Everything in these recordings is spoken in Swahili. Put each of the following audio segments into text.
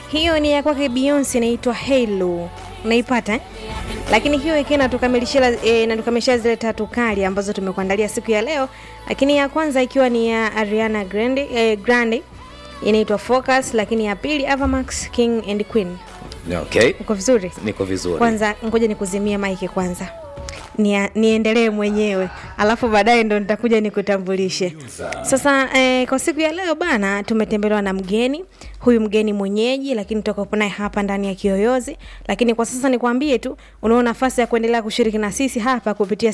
hiyo ni ya kwake Beyonce inaitwa Halo. Unaipata eh? Lakini hiyo ikiwa inatukamilishia eh, inatukamilishia zile tatu kali ambazo tumekuandalia siku ya leo, lakini ya kwanza ikiwa ni ya Ariana Grande, eh, Grande inaitwa Focus, lakini ya pili Avamax King and Queen. Okay, Uko vizuri? niko vizuri. Kwanza ngoja nikuzimie maiki kwanza Nia, niendelee mwenyewe alafu baadaye ndo nitakuja nikutambulishe sasa eh, kwa siku ya leo bana tumetembelewa na mgeni huyu mgeni mwenyeji lakini tutakuwepo naye hapa ndani ya kiyoyozi lakini kwa sasa nikwambie tu unao nafasi ya kuendelea kushiriki na sisi hapa kupitia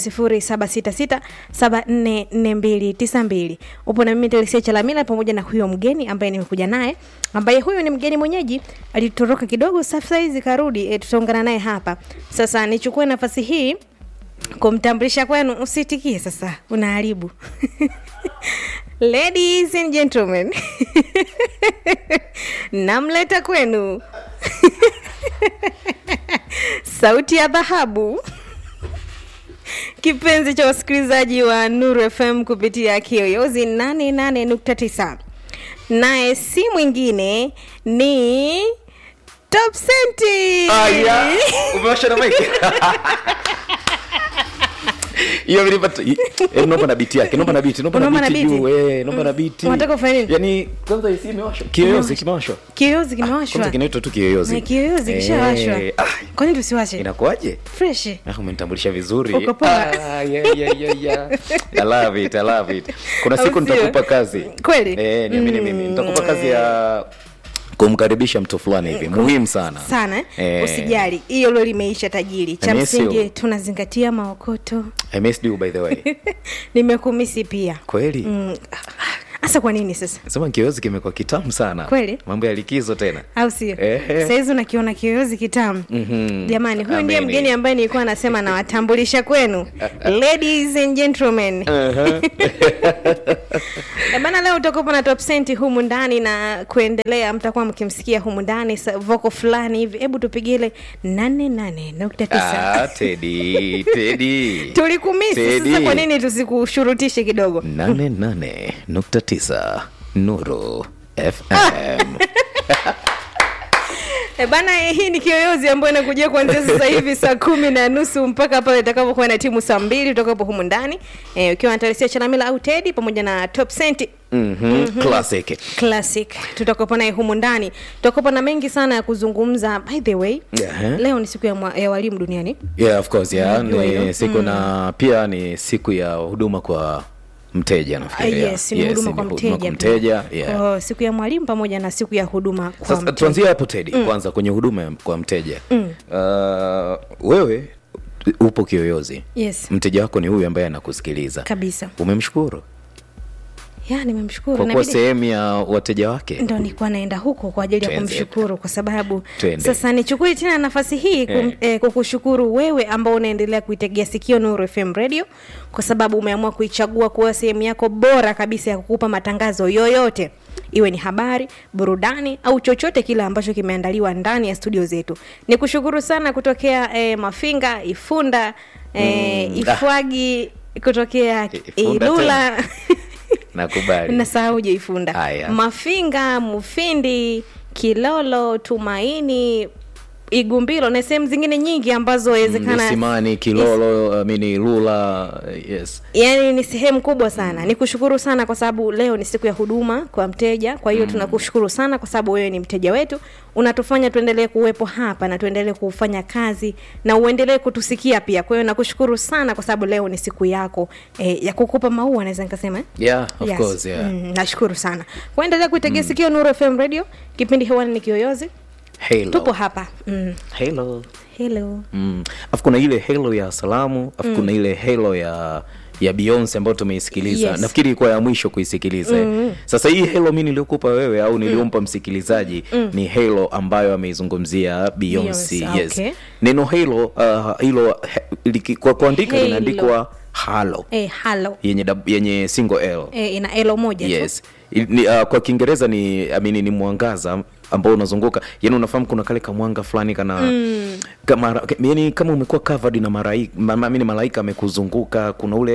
0766744292 upo na mimi Telesia Chalamila pamoja na huyo mgeni ambaye nimekuja naye ambaye huyu ni mgeni mwenyeji alitoroka kidogo sasa hizi karudi e, tutaungana naye hapa sasa nichukue nafasi hii kumtambulisha kwenu usitikie sasa unaharibu ladies and gentlemen namleta kwenu sauti ya dhahabu kipenzi cha wasikilizaji wa nuru fm kupitia kiyoyozi 88.9 naye si mwingine ni top senti Aya, umewasha na mic. hiyo vilipata eh, naomba na biti yake naomba na biti naomba Unaomba na na biti biti? juu eh naomba na biti Unataka ufanye nini? yani kwanza hisi imewashwa kiyoyozi kimewashwa kiyoyozi kwanza kimewashwa kinaitwa tu kiyoyozi Na kiyoyozi kishawashwa Eh, ah, kwani tusiwashe inakuwaje fresh Ah, umenitambulisha vizuri Uko poa. Ah, yeah, yeah, yeah, yeah. I love it, I love it. kuna siku Au sio? nitakupa kazi Kweli? eh, niamini Mm. mimi nitakupa kazi ya kumkaribisha mtu fulani hivi muhimu sana sana eh? Eh, usijali hiyo lo limeisha tajiri cha I miss msingi you. tunazingatia maokoto I missed you by the way nimekumisi pia kweli Mm, hasa kwa nini sasa sema kiyoyozi kimekuwa kitamu sana Kweli? mambo ya likizo tena au sio Ehe. sahizi unakiona kiyoyozi kitamu Mhm. jamani huyu ndiye Ameni. mgeni ambaye nilikuwa nasema nawatambulisha kwenu ladies and gentlemen Eh, bana leo utakuwa na top senti humu ndani na kuendelea mtakuwa mkimsikia humu ndani sa- voko fulani hivi hebu tupigile 88.9 Ah, Teddy, Teddy. tulikumisi Teddy. sasa kwa nini tusikushurutishe kidogo 88.9 Nuru FM. E bana, eh, hii ni kiyoyozi ambayo inakujia kuanzia sasa hivi saa kumi na nusu mpaka pale itakapokuwa na timu saa mbili utakapo humu ndani e, ukiwa na Taresia Chalamila au Teddy pamoja na Top Cent Mhm, Classic. Classic tutakopo naye humu ndani tutakopo na mengi sana ya kuzungumza. By the way Yeah. leo ni siku ya, mwa, ya walimu duniani Yeah, of course, yeah. Najua hilo. Ni siku na pia ni siku ya huduma kwa mteja Ah, nafikiri. yes, ni huduma ni kwa huduma mteja, kwa mteja, pia. yeah. Kwa siku ya mwalimu pamoja na siku ya huduma kwa Sasa mteja. tuanzie hapo Teddy, kwanza kwenye huduma ya- kwa mteja. Uh, wewe upo kiyoyozi. Yes, Mteja wako ni huyu ambaye anakusikiliza. kabisa Umemshukuru ya nimemshukuru kwa kuwa Inabidi- sehemu ya wateja wake. ndo nilikuwa naenda huko kwa ajili ya Twende. kumshukuru kwa sababu Twende. sasa nichukue tena nafasi hii kum, Eh. eh, kukushukuru wewe ambao unaendelea kuitegea sikio Nuru FM Radio kwa sababu umeamua kuichagua kuwa sehemu yako bora kabisa ya kukupa matangazo yoyote iwe ni habari burudani au chochote kile ambacho kimeandaliwa ndani ya studio zetu ni kushukuru sana kutokea eh, mafinga ifunda eh, Mm, ifwagi kutokea Ifunda ilula Nakubali. nasahau jeifunda Haya. mafinga mufindi kilolo tumaini igumbilo na sehemu zingine nyingi ambazo wezekana Msimani, Kilolo, I mean Lula, yes. yani ni sehemu kubwa sana ni kushukuru sana kwa sababu leo ni siku ya huduma kwa mteja kwa hiyo mm. tunakushukuru sana kwa sababu wewe ni mteja wetu unatufanya tuendelee kuwepo hapa na tuendelee kufanya kazi na uendelee kutusikia pia kwa hiyo nakushukuru sana kwa sababu leo ni siku yako eh, ya kukupa maua naweza nikasema eh? Yeah, of Yes. course, yeah. Mm, nashukuru sana kuendelea kuitegea sikio nuru fm radio kipindi hewani ni kiyoyozi Halo. tupo hapa mm. Halo. hello Mm. Afu kuna ile halo ya salamu, afu kuna ile halo ya ya Beyonce ambayo tumeisikiliza. Yes. Nafikiri ilikuwa ya mwisho kuisikiliza. mm Sasa hii halo mimi niliyokupa wewe au niliompa msikilizaji ni halo ambayo ameizungumzia Beyonce. Beyonce, Yes. okay. Neno halo uh, hilo he, liki- kwa kuandika Halo. linaandikwa halo eh, halo yenye dab- yenye single L. eh, ina elo moja tu. yes I- ni, uh, kwa kiingereza ni I mean, ni mwangaza ambao unazunguka yani unafahamu kuna kale kamwanga fulani kana mm. kama yani kama umekuwa covered na malaika ma, ma, malaika amekuzunguka kuna ule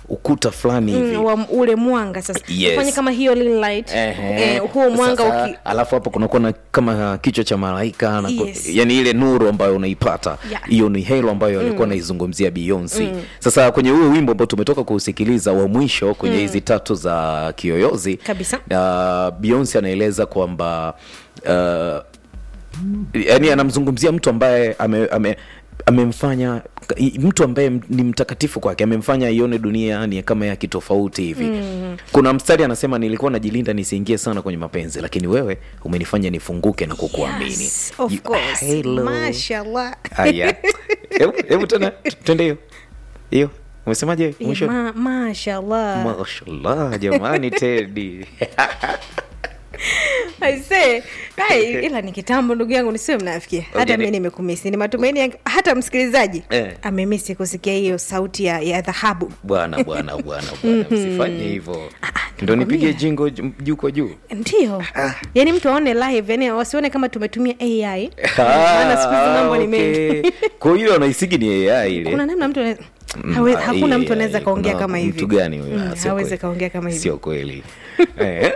ukuta fulani hivi Mm, wa ule mwanga sasa Yes. ufanye kama hiyo little light Ehe. eh, huo mwanga Sasa, uki alafu hapo kunakuwa na kama kichwa cha malaika na Yes. yani ile nuru ambayo unaipata Yeah. hiyo ni helo ambayo alikuwa anaizungumzia Beyonce sasa kwenye huo wimbo ambao tumetoka kuusikiliza wa mwisho kwenye hizi tatu za kiyoyozi Kabisa. uh, Beyonce anaeleza kwamba uh, yani anamzungumzia mtu ambaye ame, ame amemfanya mtu ambaye ni mtakatifu kwake amemfanya ione dunia ni kama ya kitofauti hivi mm. kuna mstari anasema nilikuwa najilinda nisiingie sana kwenye mapenzi lakini wewe umenifanya nifunguke na kukuamini yes, of You- course. hello. mashallah Haya. Hebu- hebu tena twende hiyo hiyo umesemaje mwisho Ma, mashallah mashallah jamani tedi Aisee, ai, ila ni kitambo ndugu yangu nisiwe mnafikia hata Okay, mi ni- nimekumisi ni matumaini yangu hata msikilizaji Eh. amemisi kusikia hiyo sauti ya, ya dhahabu bwana bwana bwana bwana msifanye hivyo ndo nipige jingo ju- juu kwa juu ndio yaani mtu aone live yani wasione kama tumetumia ai maana siku hizi mambo ni mengi kwa hiyo anaisigi ni ai ile kuna namna mtu ana- Mm, hawe, ah, hakuna hii, mtu anaweza ai, kaongea kuna kama hivi mtu gani huyo? Mm, Ah, sio hawezi kweli. kaongea kama hivi sio kweli Eh,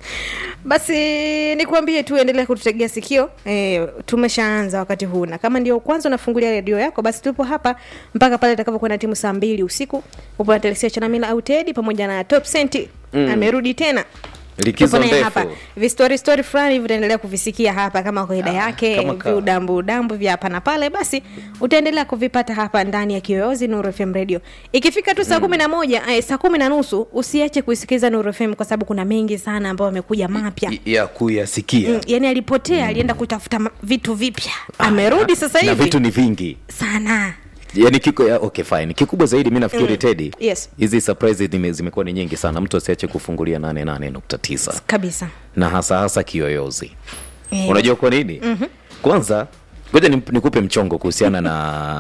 basi nikuambie tu endelea kututegea sikio e, tumeshaanza wakati huu na kama ndio kwanza unafungulia redio yako basi tupo hapa mpaka pale itakapokwenda timu saa mbili usiku upo na telesia chanamila au tedi pamoja na top senti mm. amerudi tena likizo Tupo naye ndefu hapa vistori stori fulani hivi utaendelea kuvisikia hapa kama kawaida yake kama kawa. viudambu dambu vya hapa na pale basi utaendelea kuvipata hapa ndani ya kiyoyozi nuru fm radio ikifika tu saa kumi na moja eh, saa kumi na nusu usiache kuisikiliza nuru fm kwa sababu kuna mengi sana ambayo amekuja mapya I- ya kuyasikia Mm, yani alipotea alienda kutafuta ma- vitu vipya amerudi sasa na hivi vitu ni vingi sana yani kiko ya, okay fine kikubwa zaidi mi nafikiri mm. tedi Yes. hizi surprise zime- zimekuwa ni nyingi sana mtu asiache kufungulia 88.9 kabisa na hasa hasa kiyoyozi Eh, unajua kwa nini mm-hmm. kwanza ngoja ni- nikupe mchongo kuhusiana na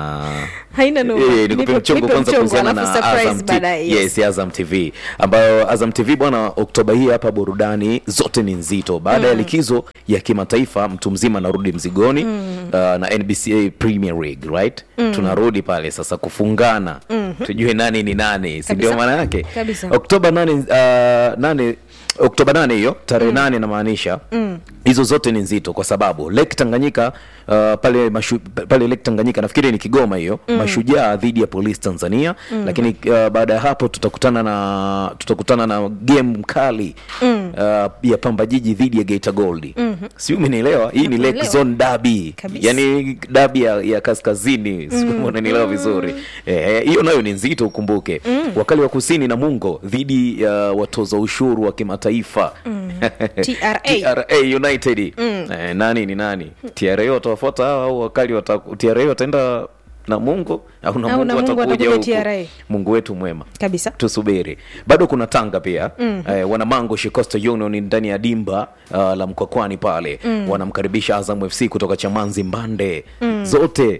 haina noma. Eh, nikupe Nipe- mchongo nipe kwanza mchongo, kuhusiana alafu na surprise Azam, T- baadaye, yes. yes, Azam TV ambayo Azam TV bwana, Oktoba hii hapa burudani zote ni nzito baada ya likizo ya kimataifa, mtu mzima anarudi mzigoni uh, na NBCA Premier League right, tunarudi pale sasa kufungana tujue nani ni nani, si ndio Kabisa. maana yake Kabisa. Oktoba nane, uh, nane Oktoba nane hiyo tarehe nane namaanisha hizo zote ni nzito kwa sababu Lake Tanganyika uh, pale mashu, pale Lake Tanganyika nafikiri ni Kigoma hiyo Mashujaa dhidi ya Police Tanzania lakini uh, baada ya hapo tutakutana na tutakutana na game mkali uh, ya Pamba Jiji dhidi ya Geita Gold si umenielewa hii ni Lake Nakuelewa. Zone Derby Kabisa. yani dabi ya, ya kaskazini mm. unanielewa vizuri Eh, hiyo nayo ni nzito ukumbuke wakali wa kusini na mungo dhidi ya watoza ushuru wa kimataifa TRA. TRA United eh, nani ni nani TRA watawafuata hawa au wakali wata, TRA wataenda na mungo au na Au mungu na Mungu watakuja watakuja huku TRA. mungu wetu mwema kabisa tusubiri bado kuna tanga pia mm. eh, wanamango shikosta union ndani ya dimba uh, la mkwakwani pale mm. wanamkaribisha azam fc kutoka chamanzi mbande mm. zote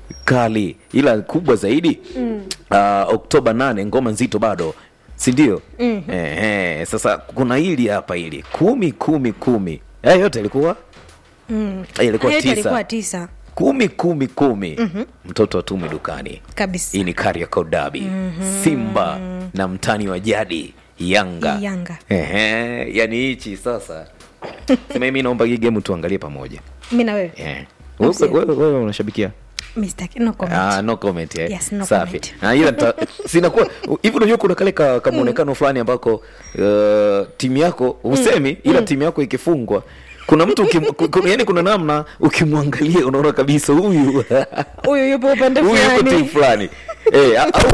kali ila kubwa zaidi mm. uh, oktoba 8 ngoma nzito bado sindio mm. eh, eh, sasa kuna hili hapa hili kumi kumi kumi haya yote ilikuwa mm. ilikuwa Hayo yote alikuwa tisa tisa kumi kumi kumi mm-hmm. mtoto atumi dukani kabisa hii ni Kariakoo Derby mm-hmm. Simba na mtani wa jadi Yanga. Yanga. Ehe, yani hichi sasa sema mimi naomba hii game tuangalie pamoja. mi na wewe Eh. Wewe wewe- wewe unashabikia? Mr. no comment. Ah, no comment eh. Yes, no Safi. comment. Ah, ila nita- sinakuwa hivi unajua kuna kale ka, ka muonekano fulani ambako uh, timu yako usemi ila timu yako ikifungwa kuna mtu ukim, ku- ku- yani kuna namna ukimwangalia unaona kabisa huyu huyu yupo upande huyu yuko timu fulani fulani eh, au,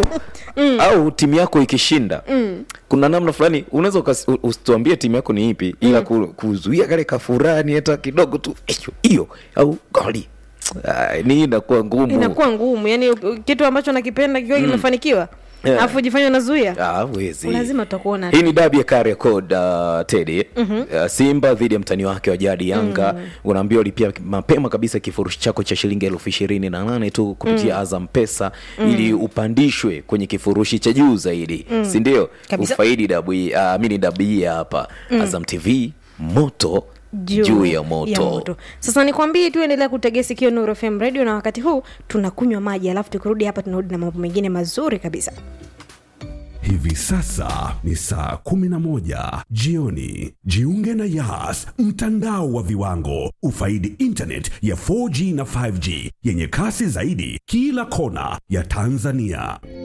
au timu yako ikishinda kuna namna fulani unaweza ukas- u- usituambie timu yako ni ipi ila ku, kuzuia kale kafurani hata kidogo tu hiyo hiyo au goli Ah, ni inakuwa ngumu inakuwa ngumu yani u- kitu ambacho nakipenda kikiwa kimefanikiwa Yeah. alafu jifanya unazuia Ah, huwezi. lazima utakuona hii ni dabi ya Kariakoo uh, Teddy uh, Simba dhidi ya mtani wake wa jadi Yanga unaambiwa ulipia mapema kabisa kifurushi chako cha shilingi elfu ishirini na nane tu kupitia Azam Pesa ili upandishwe kwenye kifurushi cha juu zaidi si ndio Kabisa. ufaidi dabu hii, uh, mini dabi hii hapa Azam TV moto juu, ya moto, sasa nikwambie tu endelea kutegea sikio Nuru FM radio na wakati huu tunakunywa maji alafu tukirudi hapa tunarudi na mambo mengine mazuri kabisa Hivi sasa ni saa 11 jioni. Jiunge na Yas, mtandao wa viwango. Ufaidi internet ya 4G na 5G yenye kasi zaidi kila kona ya Tanzania.